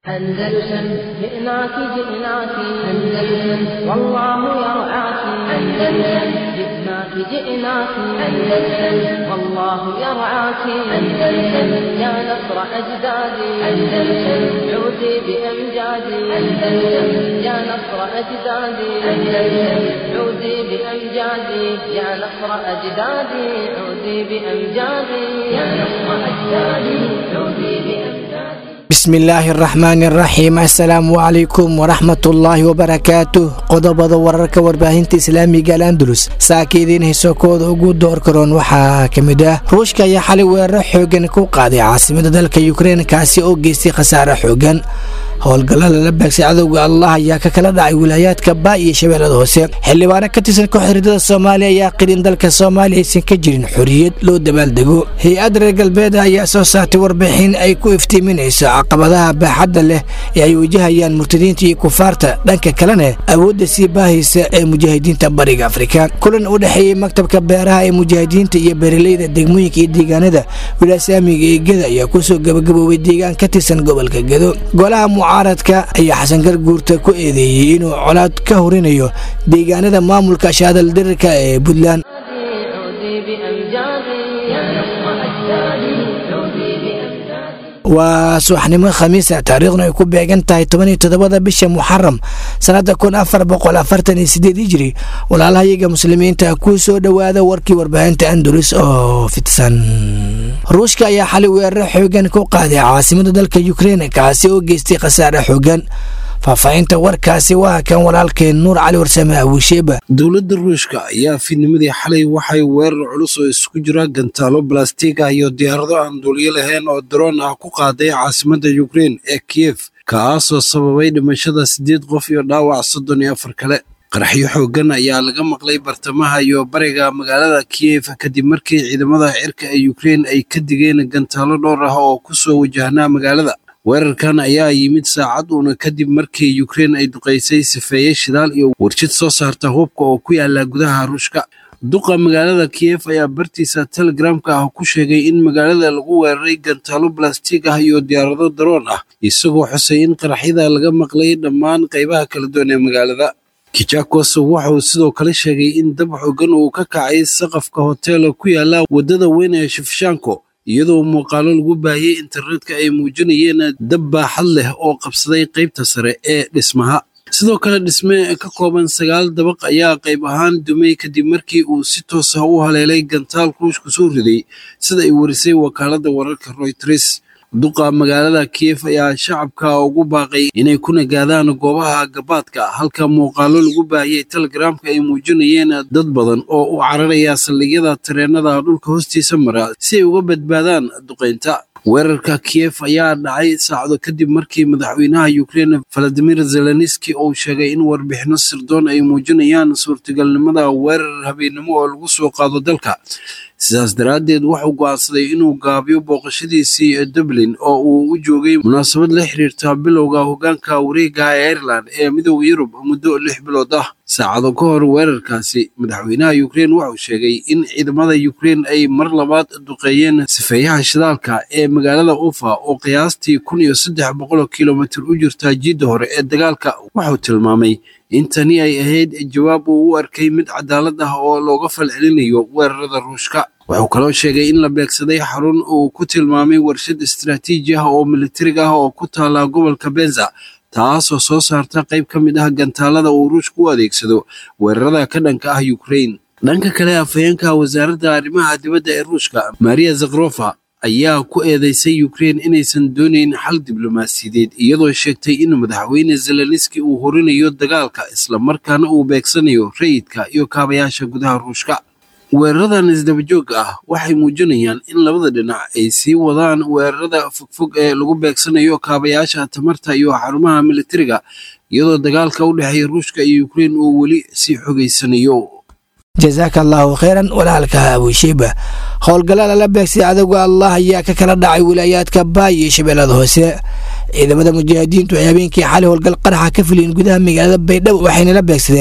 أندلسن جئناك جئناك أندلسن والله يرعاك أندلسن جئناك جئناك أندلسن والله يرعاك أندلسن يا نصر أجدادي أندلسن عودي بأمجادي أندلسن يا نصر أجدادي أندلسن عودي بأمجادي يا نصر أجدادي عودي بأمجادي يا نصر أجدادي عودي بأمجادي bismillaahi araxmaani araxiim assalaamu calaykum waraxmatullaahi wabarakaatuh qodobada wararka warbaahinta islaamiga al andalus saaka idiin haysokooda ugu door karoon waxaa ka mid ah ruushka ayaa xalay weeraro xoogan ku qaaday caasimada dalka yukrein kaasi oo geystay khasaare xoogan howlgalla lala baagsay cadowga allah ayaa ka kala dhacay wilaayaadka baa iyo shabeellada hoose xildhibaano ka tirsan kooxhiridada soomaaliya ayaa qiri in dalka soomaaliya aysan ka jirin xorriyad loo dabaaldego hay-ad reer galbeeda ayaa soo saartay warbixin ay ku iftiiminayso caqabadaha baaxadda leh ee ay wajahayaan murtadiinta iyo kufaarta dhanka kalena awoodda sii baahaysa ee mujaahidiinta bariga afrika kulan u dhexeeyey maktabka beeraha ee mujaahidiinta iyo beeraleyda degmooyinka iyo deegaanada wilaasaamiga ee geda ayaa kusoo gabagaboobay deegaan ka tirsan gobolka gedo golaha mucaaradka ayaa xasan garguurta ku eedeeyey inuu colaad ka horinayo deegaanada maamulka shaadal dirirka ee puntland عودي بأمجادي يا نصر أجدادي عودي بأمجادي waa subaxnimo khamiisa taariikhna ay ku beegan tahay tobaniyo toddobada bisha muxaram sannada kun afar boqol afartan iyo sideed hijri walaalahayaga muslimiinta ku soo dhowaada warkii warbaahinta andalus oo fidsan ruushka ayaa xalay weeraro xoogan ku qaaday caasimada dalka yukrein kaasi oo geystay khasaare xoogan faahfaahinta warkaasi waa kan walaalkeen nuur cali warsame abuusheeba dowladda ruushka ayaa fiidnimadii xalay waxay weerar culus oo isugu jira gantaalo balastiig ah iyo diyaarado aan duuliyo lahayn oo daroon ah ku qaaday caasimadda yukrein ee kiyef kaasoo sababay dhimashada siddeed qof iyo dhaawac soddon iyo afar kale qaraxyo xooggan ayaa laga maqlay bartamaha iyo bariga magaalada kiyef kadib markii ciidamada cirka ee yukrein ay ka digeen gantaalo dhowr ah oo ku soo wajahnaa magaalada weerarkan ayaa yimid saacad uuna kadib markii yukrein ay duqaysay sifeeye shidaal iyo warjid soo saarta hubka oo ku yaala gudaha ruushka duqa magaalada kiyef ayaa bartiisa telegramka ah ku sheegay in magaalada lagu weeraray gantaalo balastiig ah iyo diyaarado daroon ah isagoo xusay in qaraxyada laga maqlay dhammaan qaybaha kala duwan ee magaalada kijakos wuxuu sidoo kale sheegay in dab xoogan uu ka kacay saqafka hoteela ku yaala waddada weyn ee shifshanko iyadoo muuqaalo lagu baahiyey internetka ay muujinayeen dab baaxad leh oo qabsaday qaybta sare ee dhismaha sidoo kale dhisme ka kooban sagaal dabaq ayaa qayb ahaan dumay kadib markii uu si toos ah u haleelay gantaal ruushku soo riday sida ay warisay wakaaladda wararka royters duqa magaalada kiyef ayaa shacabka ugu baaqay inay ku nagaadaan goobaha gabaadka halka muuqaalo lagu baahiyey telegramka ay muujinayeen dad badan oo u cararaya saldhigyada tareenada dhulka hoostiisa mara si ay uga badbaadaan duqaynta weerarka kiyef ayaa dhacay saacado kadib markii madaxweynaha yukrein valadimir zelenski uu sheegay in warbixino sirdoon ay muujinayaan suurtagalnimada weerar habeennimo oo lagu soo qaado dalka sidaas daraaddeed wuxuu go'aansaday inuu gaabiyo booqashadiisii dublin oo uu u joogay munaasabad la xiriirta bilowga hoggaanka wareega ee ireland ee midooda yurub muddo lix bilood ah saacado ka hor weerarkaasi madaxweynaha yukrein wuxuu sheegay in ciidamada yukrein ay mar labaad duqeeyeen sifeeyaha shidaalka ee magaalada ufa oo qiyaastii kun iyo saddex boqol kilomitir u jirta jiidda hore ee dagaalka wuxuu tilmaamay in tani ay ahayd jawaab uu u arkay mid cadaalad ah oo looga falcelinayo weerarada ruushka wuxuu kaloo sheegay in la beegsaday xarun uu ku tilmaamay warshad istaraatiiji ah oo militariga ah oo ku taala gobolka benza taasoo soo saarta qayb ka mid ah gantaalada uu ruushka u adeegsado weerarada ka dhanka ah yukrein dhanka kale afhayeenka wasaaradda arrimaha dibadda ee ruushka maria zakrofa ayaa ku eedeysay yukrein inaysan doonayn xal diblomaasiyadeed iyadoo sheegtay in madaxweyne zelenski uu horinayo dagaalka islamarkaana uu beegsanayo rayidka iyo kaabayaasha gudaha ruushka weeraradan isdabajooga ah waxay muujinayaan in labada dhinac ay sii wadaan weerarada fogfog ee lagu beegsanayo kaabayaasha tamarta iyo xarumaha militariga iyadoo dagaalka u dhexeeya ruushka iyo yukrein uu weli sii xogaysanayo jasaaka allaahu kheyran walaalka abuushiiba howlgalla lala beegsay cadowga allah ayaa ka kala dhacay wilaayaadka baay iyo shabeellada hoose ciidamada mujaahidiintu ay habeenkii xalay howlgal qaraxa ka fuliyen gudaha magaalada baydhabo waxayna la beegsadeen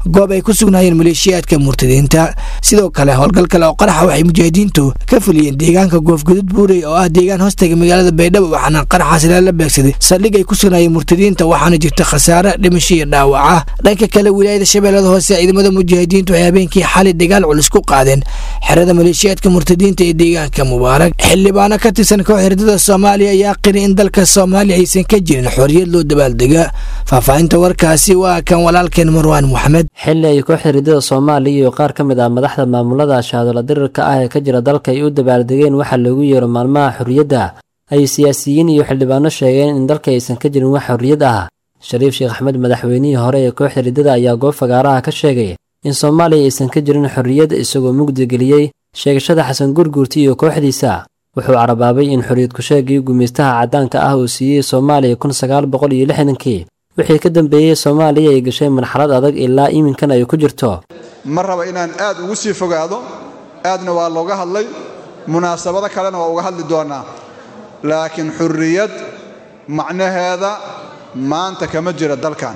goob ay ku sugnaayeen maleeshiyaadka murtadiinta sidoo kale howlgal kale oo qaraxa waxay mujaahidiintu ka fuliyeen deegaanka goofgudud buurey oo ah deegaan hoostaga magaalada baydhabo waxaana qaraxaas lala beegsaday saldhig ay ku sugnaayeen murtadiinta waxaana jirta khasaare dhimasho iyo dhaawaca dhanka kale wilaayada shabeellada hoose ciidamada mujaahidiintu waxay habeenkii xali dagaal culus ku qaadeen xerada maleeshiyaadka murtadiinta ee deegaanka mubaarak xildhibaano ka tirsan koox hirdada soomaaliya ayaa qiri in dalka soomaaliya aysan ka jirin xorriyad loo dabaaldega faahfaahinta warkaasi waa kan walaalkeen marwaan moxamed xilli ay kooxda hirdada soomaaliya iyo qaar ka mid ah madaxda maamulada shahaadola dirirka ah ee ka jira dalka ay u dabaaldegeen waxaa loogu yeero maalmaha xorriyadda ay siyaasiyiin iyo xildhibaano sheegeen in dalka aysan ka jirin wax xorriyad ah shariif sheekh axmed madaxweynihii hore ee kooxda hirdada ayaa goob fagaaraha ka sheegay in soomaaliya aysan ka jirin xorriyad isagoo mugdi geliyey sheegashada xasan gurguurti iyo kooxdiisa wuxuu carabaabay in xorriyad ku-sheegii gumaystaha caddaanka ah uu siiyey soomaaliya kun sagaal boqol iyo lixdankii wixii ka dambeeyey soomaaliya ay gashay marxalad adag ilaa iminkan ay ku jirto ma raba inaan aad ugu sii fogaado aadna waa looga hadlay munaasabado kalena waa uga hadli doonnaa laakiin xurriyad macnaheeda maanta kama jira dalkan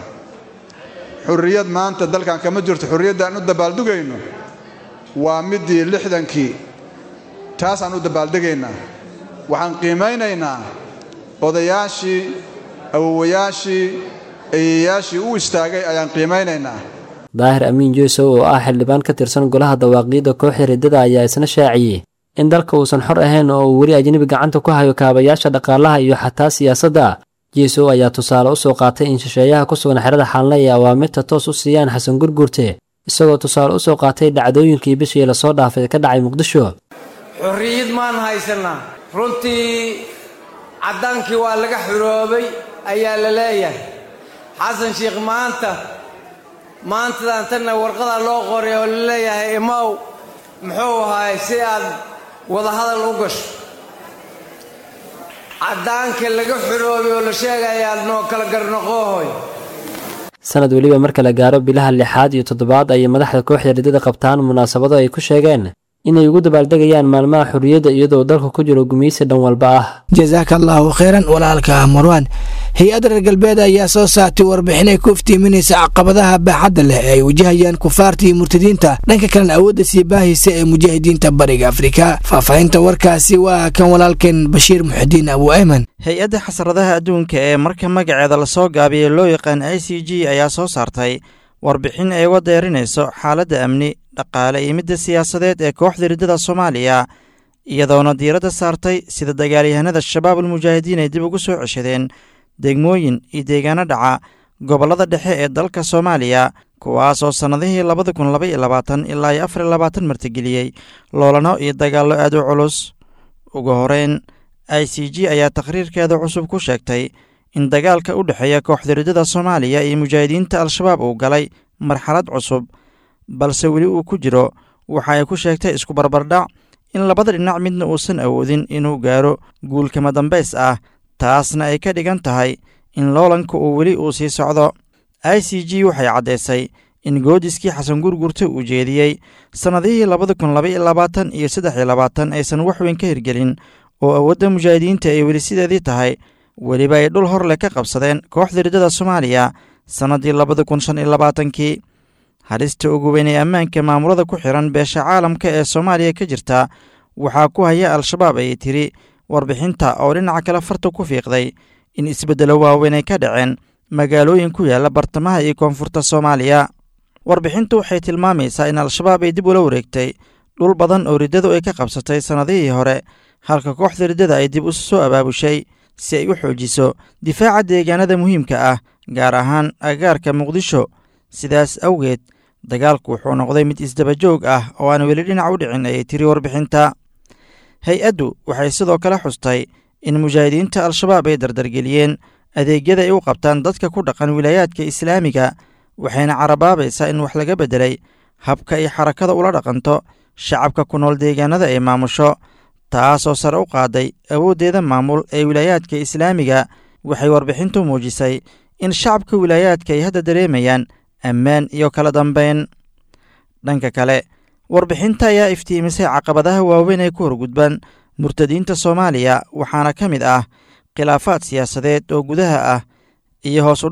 xurriyad maanta dalkan kama jirto xurriyaddaan u dabaaldugayno waa middii lixdankii taasaan u dabaaldegaynaa waxaan qiimaynaynaa odayaashii awowayaashii eeyayaashii u istaagay ayaan qiimaynaynaa daahir amiin yuusow oo ah xildhibaan ka tirsan golaha dawaaqiidda kooxda riddada ayaa isna shaaciyey in dalka uusan xor ahayn oo uu weli ajnebi gacanta ku hayo kaabayaasha dhaqaalaha iyo xataa siyaasadda yuusow ayaa tusaale u soo qaatay in shisheeyaha ku sugan xerada xaalna ay awaamirta toos u siiyaan xasan gurguurte isagoo tusaale u soo qaatay dhacdooyinkii bishii lasoo dhaafay ee ka dhacay muqdisho xorriyad maan haysannaa runtii caddaankii waa laga xuroobay ayaa la leeyahay xasan sheikh maanta maantadan tanna warqadaa loo qoray oo la leeyahay imaw muxuu ahaay si aad wadahadal u gasho caddaanka laga xuroobay oo la sheegaya aad noo kala garnoqoohoy sanad weliba marka la gaaro bilaha lixaad iyo toddobaad ayay madaxda kooxda riddada qabtaan munaasabado ay ku sheegeen inay ugu dabaaldegayaan maalmaha xorriyadda iyadoo dalka ku jiro gumaysi dhan walba ah jasaaka allaahu khayran walaalka marwaan hay-adda reer galbeed ayaa soo saartay warbixin ay ku iftiiminaysa caqabadaha baaxadda leh ee ay wajahayaan kufaarta iyo murtadiinta dhanka kalena awoodda sii baahaysa ee mujaahidiinta bariga afrika faahfaahinta warkaasi waa kan walaalkeen bashiir muxidiin abu ayman hay-adda xasradaha adduunka ee marka magaceeda lasoo gaabiyey loo yaqaan i c g ayaa soo saartay warbixin ay uga deerinayso xaaladda amni dhaqaale iyo midda siyaasadeed ee kooxda riddada soomaaliya iyadoona diiradda saartay sida dagaalyahanada shabaab almujaahidiin ay dib ugu soo ceshadeen degmooyin iyo deegaano dhaca gobollada dhexe ee dalka soomaaliya kuwaasoo sannadihii labada kun laba iyo labaatan ilaa iyo afar iyo labaatan martigeliyey loolano iyo dagaallo aad u culus ugu horeyn i c g ayaa taqhriirkeeda cusub ku sheegtay in dagaalka u dhexeeya kooxda riddada soomaaliya iyo mujaahidiinta al-shabaab uu galay marxalad cusub balse weli uu ku jiro waxa ay ku sheegtay isku barbardhac in labada dhinac midna uusan awoodin inuu gaaro guulkama dambays ah taasna ay ka dhigan tahay in loolanka uu weli uu sii socdo i c g waxay caddaysay in goodiskii xasan gurgurta uu jeediyey sannadihii labada kun laba iyo labaatan iyo saddex iyo labaatan aysan wax weyn ka hirgelin oo awoodda mujaahidiinta ay weli sideedii tahay weliba ay dhul horleh ka qabsadeen kooxda riddada soomaaliya sannaddii labada kun shan iyo labaatankii halista ugu weyn ee ammaanka maamulada ku xihan beesha caalamka ee soomaaliya ka jirta waxaa ku haya al-shabaab ayay tiri warbixinta oo dhinaca kale farta ku fiiqday in isbeddelo waaweyn ay ka dhaceen magaalooyin ku yaalla bartamaha iyo koonfurta soomaaliya warbixintu waxay tilmaamaysaa in al-shabaab ay dib ula wareegtay dhul badan oo riddadu ay ka qabsatay sannadihii hore halka kooxda riddada ay dib u soo abaabushay si ay u xoojiso difaaca deegaanada muhiimka ah gaar ahaan agaarka muqdisho sidaas awgeed dagaalku wuxuu noqday mid isdabajoog ah oo aan weli dhinac u dhicin ayay tiri warbixinta hay-addu waxay sidoo kale xustay in mujaahidiinta al-shabaab ay dardargeliyeen adeegyada ay u qabtaan dadka ku dhaqan wilaayaadka islaamiga waxayna carabaabaysaa in wax laga beddelay habka ay xarakada ula dhaqanto shacabka ku nool deegaanada ay maamusho taasoo sare u qaaday awooddeeda maamul ee wilaayaadka islaamiga waxay warbixintu muujisay in shacabka wilaayaadka ay hadda dareemayaan ammaan iyo kala dambayn dhanka kale warbixinta ayaa iftiimisay caqabadaha waaweyn ee ku horgudban murtadiinta soomaaliya waxaana ka mid ah khilaafaad siyaasadeed oo gudaha ah iyo hoos u dhaca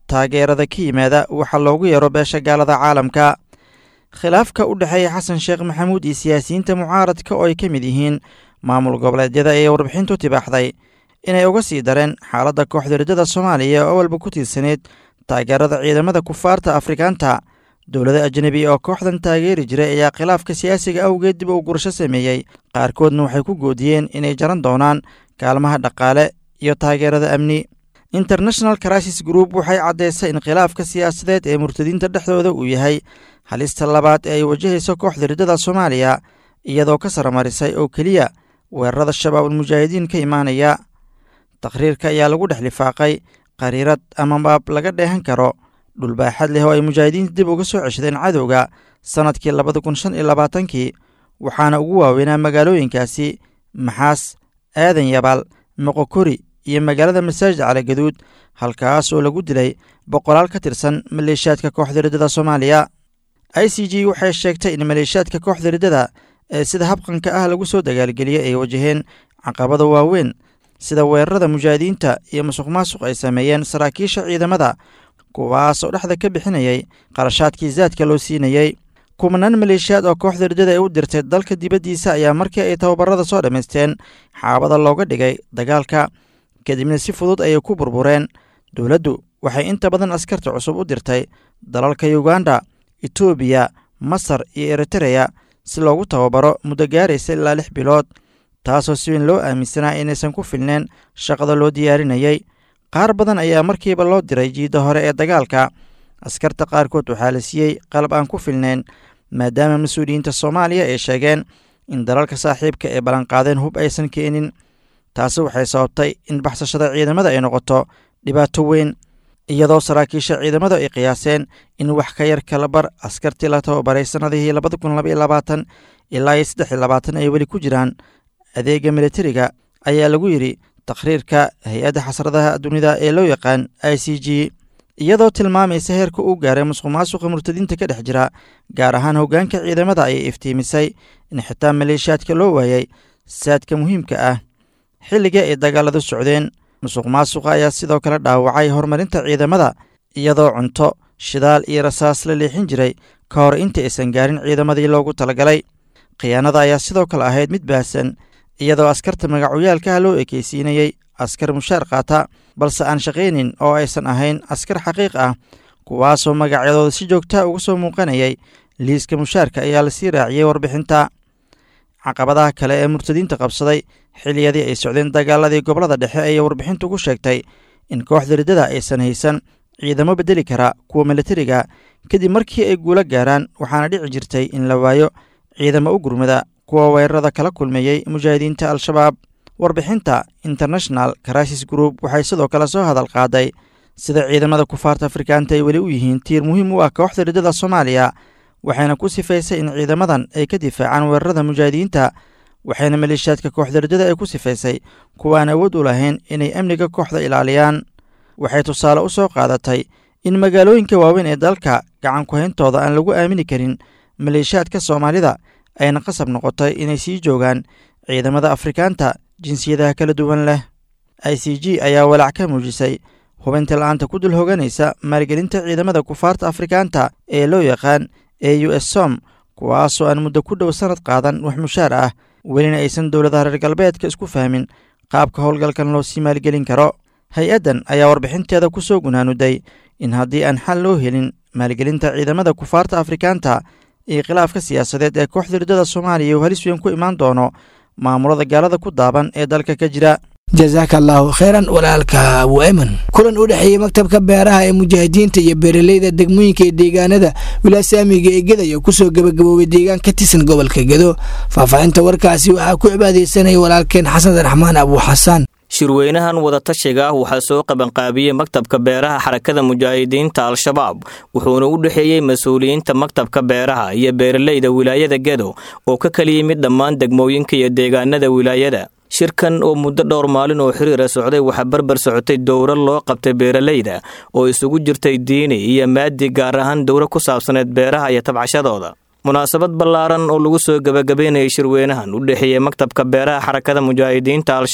taageerada ka yimaada waxa loogu yeero beesha gaalada caalamka khilaafka u dhexeeya xasan sheekh maxamuud iyo siyaasiyiinta mucaaradka oo ay ka mid yihiin maamul goboleedyada ee warbixintu tibaaxday inay uga sii dareen xaaladda kooxda riddada soomaaliya oo walba ku tiirsaneyd taageerada ciidamada kufaarta afrikaanta dowlada ajnebi oo kooxdan taageeri jiray ayaa khilaafka siyaasiga awgeed dib uu gurasho sameeyey qaarkoodna waxay ku goodiyeen inay jaran doonaan kaalmaha dhaqaale iyo taageerada amni international crisis group waxay caddaysay in khilaafka siyaasadeed ee murtadiinta dhexdooda uu yahay halista labaad ee ay wajahayso kooxda riddada soomaaliya iyadoo ka saramarisay oo keliya weerarada shabaabulmujaahidiin ka imaanaya takhriirka ayaa lagu dhex lifaaqay qariirad ama baab laga dheehan karo dhulbaaxad leh oo ay mujaahidiinta dib uga soo ceshadeen cadowga sannadkii labada kun shan iyo labaatankii waxaana ugu waaweynaa magaalooyinkaasi maxaas aadan yabaal moqokori iyo magaalada masaajid caligaduud halkaas oo lagu dilay boqolaal ka tirsan maleeshiyaadka kooxda riddada soomaaliya i c g waxay sheegtay in maleeshiyaadka kooxda riddada ee sida habqanka ah lagu soo dagaalgeliyey ay wajaheen caqabada waaweyn sida weerarada mujaahidiinta iyo musuq maasuq ay sameeyeen saraakiisha ciidamada kuwaas oo dhexda ka bixinayay qarashaadkii zaadka loo siinayey kumanaan maleeshiyaad oo kooxda riddada ay u dirtay dalka dibaddiisa ayaa markii ay tababarada soo dhammaysteen xaabada looga dhigay dagaalka kadibna si fudud ayay ku burbureen dowladdu waxay inta badan askarta cusub u dirtay dalalka yuganda etoobiya masar iyo eritereya si loogu tababaro muddo gaaraysa ilaa lix bilood taasoo si weyn loo aaminsanaa inaysan ku filneen shaqada loo diyaarinayey qaar badan ayaa markiiba loo diray jiidda hore ee dagaalka askarta qaarkood waxaa la siiyey qalab aan ku filnayn maadaama mas-uuliyiinta soomaaliya ay sheegeen in dalalka saaxiibka ee ballanqaadeen hub aysan keenin taasi waxay sababtay in baxsashada ciidamada ay noqoto dhibaato weyn iyadoo saraakiisha ciidamadu ay qiyaaseen in wax ka yar kala bar askartii la tababaray sannadihii labada kun labaiyo labaatan ilaa iyo saddex iyo labaatan ay weli ku jiraan adeega militariga ayaa lagu yidhi takhriirka hay-adda xasradaha dunida ee loo yaqaan i c g iyadoo tilmaamaysa heerka uu gaaray musuq maasuqa murtadiinta ka dhex jira gaar ahaan hoggaanka ciidamada ayay iftiimisay in xitaa maleeshiyaadka loo waayay saadka muhiimka ah xilliga ay dagaaladu socdeen musuq maasuqa ayaa sidoo kale dhaawacay horumarinta ciidamada iyadoo cunto shidaal iyo rasaas la leexin jiray ka hor inta aysan gaarin ciidamadii loogu talagalay khiyaanada ayaa sidoo kale ahayd mid baahsan iyadoo askarta magacoyaalkaha loo ekeysiinayey askar mushaar qaata balse aan shaqaynin oo aysan ahayn askar xaqiiq ah kuwaasoo magacyadooda si joogtaa uga soo muuqanayay liiska mushaarka ayaa lasii raaciyey warbixinta caqabadaha kale ee murtadiinta qabsaday xiliyadii ay socdeen dagaaladii gobolada dhexe ayay warbixintu ku sheegtay in kooxda riddada aysan haysan ciidamo bedeli kara kuwa militariga kadib markii ay guulo gaaraan waxaana dhici jirtay in la waayo ciidamo u gurmada kuwa weerarada kala kulmeeyey mujaahidiinta al-shabaab warbixinta international crisis group waxay sidoo kale soo hadal qaaday sida ciidamada kufaarta afrikaanta ay weli u yihiin tiir muhiim u ah kooxda riddada soomaaliya waxayna ku sifaysay in ciidamadan ay ka difaacaan weerarada mujaahidiinta waxayna maleeshiyaadka kooxda riddada ay ku sifaysay kuwaan awood u lahayn inay amniga kooxda ilaaliyaan waxay tusaale u soo qaadatay in magaalooyinka waaweyn ee dalka gacan ku-hayntooda aan lagu aamini karin maleeshiyaadka soomaalida ayna qasab noqotay inay sii joogaan ciidamada afrikaanta jinsiyadaha kala duwan leh i c g ayaa walaac ka muujisay hubinta la-aanta ku dul hoganaysa maalgelinta ciidamada kufaarta afrikaanta ee loo yaqaan e u s som kuwaasoo aan muddo ku dhow sannad qaadan wax mushaar ah welina aysan dowladaha reer galbeedka isku fahmin qaabka howlgalkan loo sii maalgelin karo hay-addan ayaa warbixinteeda ku soo gunaanuday in haddii aan xal loo helin maalgelinta ciidamada kufaarta afrikaanta iyo khilaafka siyaasadeed ee kooxda riddada soomaaliya uu halis weyn ku imaan doono maamulada gaalada ku daaban ee dalka ka jira jasaaka allaahu kheyran walaalka abu eman kulan u dhexeeyey maktabka beeraha ee mujaahidiinta iyo beeraleyda degmooyinka iyo deegaanada wilaasaamiga ee gedaya kusoo gabagaboobay deegaan ka tirsan gobolka gedo faahfaahinta warkaasi waxaa ku cibaadeysanaya walaalkeen xasan raxmaan abu xasaan shirweynahan wadatashiga ah waxaa soo qabanqaabiyey maktabka beeraha xarakada mujaahidiinta al-shabaab wuxuuna u dhexeeyey mas-uuliyiinta maktabka beeraha iyo beeraleyda wilaayada gedo oo ka kala yimid dhammaan degmooyinka iyo deegaanada wilaayada shirkan oo muddo dhowr maalin oo xiriira socday waxaa barbar socotay dowro loo qabtay beeraleyda oo isugu jirtay diini iyo maadi gaar ahaan dowro ku saabsaneed beeraha iyo tabcashadooda munaasabad ballaaran oo lagu soo gebagabeynayay shirweynahan u dhexeeyey maktabka beeraha xarakada mujaahidiinta al-shabaab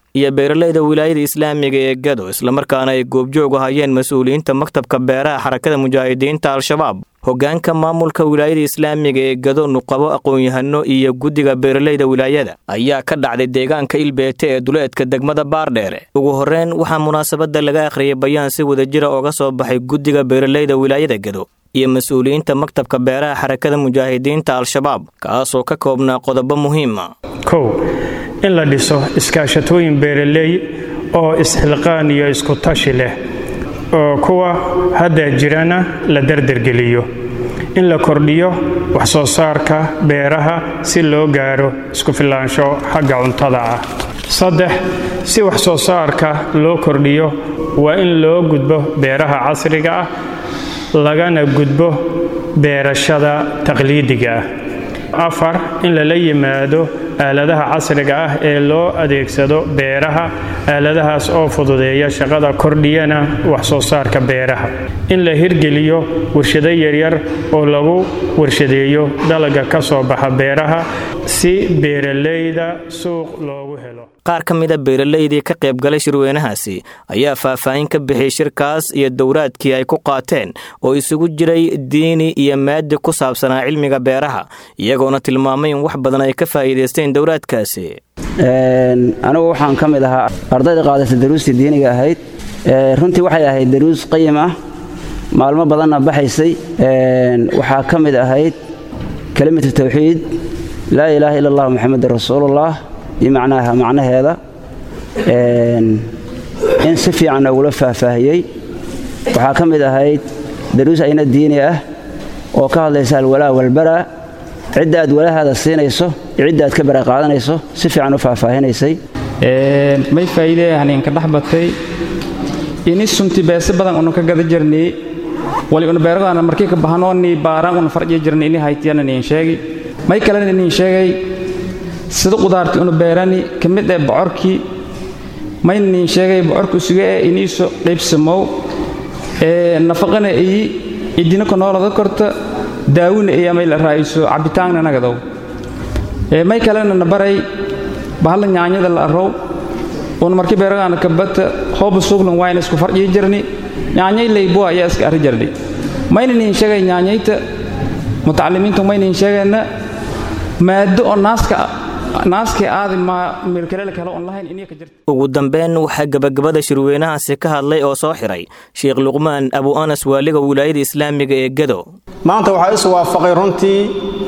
iyo beeraleyda wilaayada islaamiga ee gado islamarkaana ay goobjoog u hayeen mas-uuliyiinta maktabka beeraha xarakada mujaahidiinta al-shabaab hoggaanka maamulka wilaayada islaamiga ee gado nuqabo aqoon-yahano iyo guddiga beeraleyda wilaayada ayaa ka dhacday deegaanka ilbeete ee duleedka degmada baardheere ugu horreyn waxaa munaasabadda laga akhriyay bayaan si wadajira ooga soo baxay guddiga beeraleyda wilaayada gado iyo mas-uuliyiinta maktabka beeraha xarakada mujaahidiinta al-shabaab kaasoo ka koobnaa qodobo muhiima kow in la dhiso iskaashatooyin beeraley oo isxilqaan iyo isku tashi leh oo kuwa hadda jirana la dardargeliyo in la kordhiyo wax soo saarka beeraha si loo gaaro isku filaansho xagga cuntada ah saddex si wax soo saarka loo kordhiyo waa in loo gudbo beeraha casriga ah lagana gudbo beerashada taqliidiga ah afar in lala yimaado aaladaha casriga ah ee loo adeegsado beeraha aaladahaas oo fududeeya shaqada kordhiyana wax soo saarka beeraha in la hirgeliyo warshado yaryar oo lagu warshadeeyo dalaga ka soo baxa beeraha si beeraleyda suuq loogu helo qaar ka mida beeraleydii ka qaybgalay shirweynahaasi ayaa faahfaahin ka bixiyey shirkaas iyo dowraadkii ay ku qaateen oo isugu jiray diini iyo maadi ku saabsanaa cilmiga beeraha iyagoona tilmaamay in wax badan ay ka faa'iidaysteen dowraadkaasi anigu waxaan ka mid ahaa ardayda qaadata daruustii diiniga ahayd runtii waxay ahayd daruus qayim ah maalmo badanna baxaysay waxaa ka mid ahayd kelimatu tawxiid laa ilaaha ila allah muxamedan rasuulullah iyo macnaha macnaheeda in si fiican noogula faahfaahiyey waxaa ka mid ahayd daruus ayna diini ah oo ka hadlaysa alwalaa walbaraa cidda aad walahaada siinayso iyo cidda aad ka bara qaadanayso si fiican u faahfaahinaysay may faa'iidee haneenka dhex batay ini sunti beese badan unu ka gada jirnay wali unu beeragaana markii ka bahanoonni baaraan unu farjiya jirnay ini haytiyana niin sheegi may kalena niin sheegay sida qudaartii unu beerani ka mid ee bocorkii mayna niin sheegay bocorku isuga ee iniiso qaybsamow ee nafaqana iyi idina ku noolada korta daawina iyo may la raa'iso cabitaanna nagadow ee may kalena na baray bahalla nyaanyada la arrow uun markii beeragaana kabata hooba suuglan waayna isku farjiyi jirni nyaanyay laybuwa ayaa iska arri jirnay mayna niin sheegay nyaanyayta mutacalimiintu mayna niin sheegayna maado oo naaska naaskii aadi maa meelkalele kale oon lahayn iniya ka jirta ugu dambeyn waxaa gebagabada shirweynahaasi ka hadlay oo soo xiray sheekh luqmaan abu anas waaliga wilaayada islaamiga ee gado maanta waxaa is waafaqay runtii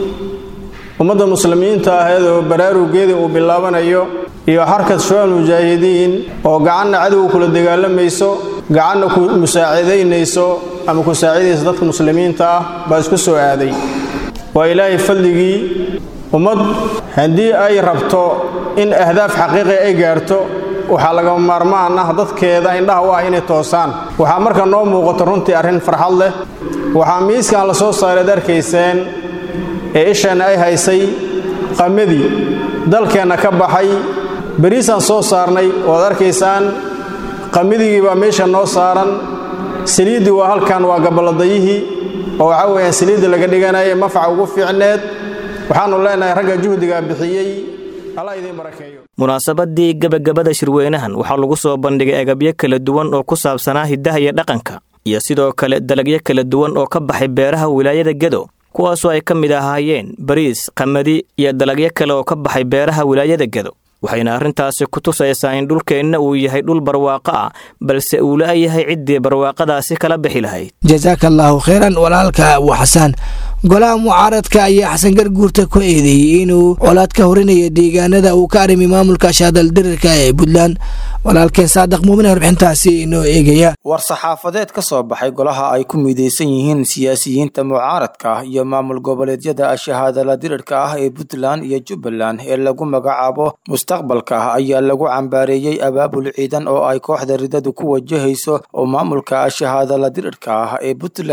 ummadda muslimiinta ahayd oo baraarugeedii uu bilaabanayo iyo xarkad shucaal mujaahidiin oo gacanna cadowga kula dagaalamayso gacanna ku musaacidaynayso ama ku saacidaysa dadka muslimiinta ah baa isku soo aaday waa ilaahay fadligii ummad haddii ay rabto in ahdaaf xaqiiqi ay gaarto waxaa lagama maarmaan ah dadkeeda indhaha u ah inay toosaan waxaa marka noo muuqato runtii arrin farxad leh waxaa miiskan la soo saareed arkayseen ee isheenna ay haysay qamadii dalkeenna ka baxay beriisaan soo saarnay oad arkaysaan qamidigii baa meesha noo saaran saliiddii waa halkan waa gaballadayihii oo waxaa weeyaan saliidda laga dhiganaya mafaca ugu fiicneed waxaannu leenahay ragga juhdigaa bixiyey allah idiin barakeeyo munaasabadii gebagabada shirweynahan waxaa lagu soo bandhigay agabyo kala duwan oo ku saabsanaa hiddaha iyo dhaqanka iyo sidoo kale dalagyo kala duwan oo ka baxay beeraha wilaayada gedo kuwaasoo ay ka mid ahaayeen bariis qamadi iyo dalagyo kale oo ka baxay beeraha wilaayada gedo waxayna arrintaasi ku tusaysaa in dhulkeenna uu yahay dhul barwaaqo ah balse uu la'yahay ciddii barwaaqadaasi kala bixi lahayd jasaaka allaahu kheyran walaalka abu xasaan golaha mucaaradka ayaa xasan garguurta ku eedeeyey inuu colaad ka horinaya deegaanada uu ka arimi maamulka shaadaldirirka ee puntland walaalkeen saadaq muumin warbixintaasi inoo eegaya war saxaafadeed ka soo baxay golaha ay ku midaysan yihiin siyaasiyiinta mucaaradka ah iyo maamul goboleedyada shahaadala dirirka ah ee puntland iyo jubbaland ee lagu magacaabo mustaqbalka ah ayaa lagu cambaareeyey abaabul ciidan oo ay kooxda ridadu ku wajahayso oo maamulka shahaadala dirirka ah ee puntland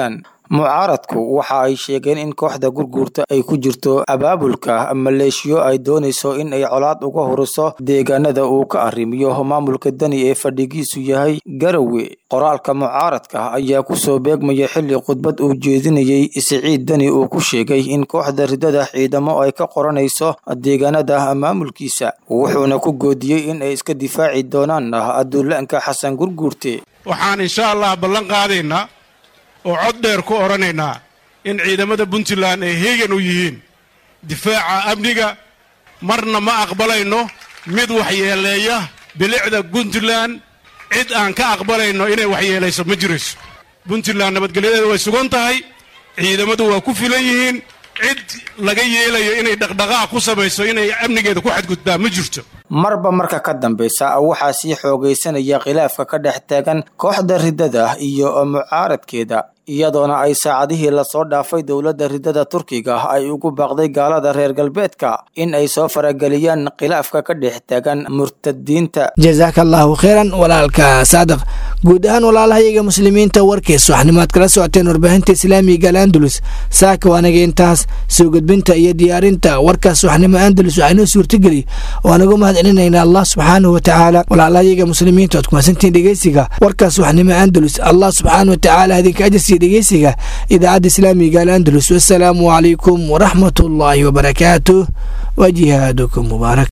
mucaaradku waxa ay sheegeen in kooxda gurguurta ay ku jirto abaabulka maleeshiyo ay doonayso in ay colaad uga horiso deegaanada uu ka arrimiyo maamulka dani ee fadhigiisu yahay garowe qoraalka mucaaradka ayaa kusoo beegmaya xilli khudbad uu jeedinayey siciid dani uu ku sheegay in kooxda ridada ciidamo ay ka qoranayso deegaanada maamulkiisa wuxuuna ku goodiyey in ay iska difaaci doonaan aduulaanka xasan gurguurte waxaan insha allah ballan qaadaynaa oo cod dheer ku odhanaynaa in ciidamada puntland ay heegan u yihiin difaaca amniga marna ma aqbalayno mid waxyeeleeya bilicda puntland cid aan ka aqbalayno inay waxyeelayso ma jirayso puntland nabadgelyadeeda way sugan tahay ciidamadu waa ku filan yihiin cid laga yeelayo inay dhaqdhaqaaq ku samayso inay amnigeeda ku xadgudbaa ma jirto marba marka ka dambeysa waxaa sii xoogaysanaya khilaafka ka dhex taagan kooxda ridada iyo mucaaradkeeda iyadoona ay saacadihii lasoo dhaafay dowladda ridada turkiga ay ugu baaqday gaalada reer galbeedka in ay soo farageliyaan khilaafka ka dhex taagan murtadiinta jasaaka allaahu kheyran walaalka saadaq guud ahaan walaalahayaga muslimiinta warkiis waxnimaad kala socoteen warbaahinta islaamiga al'andalus saaka waanaga intaas soo gudbinta iyo diyaarinta warkaas waxnimo andalus waxaa inoo suurtageli waanagu mahad celinaynaa allah subxaanahu watacaala walaalahayaga muslimiinta oad kumasantiin dhegeysiga warkaas waxnimo andalus allah subxaana watacaala idinka ajasiya dhegeysiga idaacadda islaamiga al'andalus wasalaamu calaykum waraxmat ullaahi wabarakaatuh wa jihaadukum mubaarak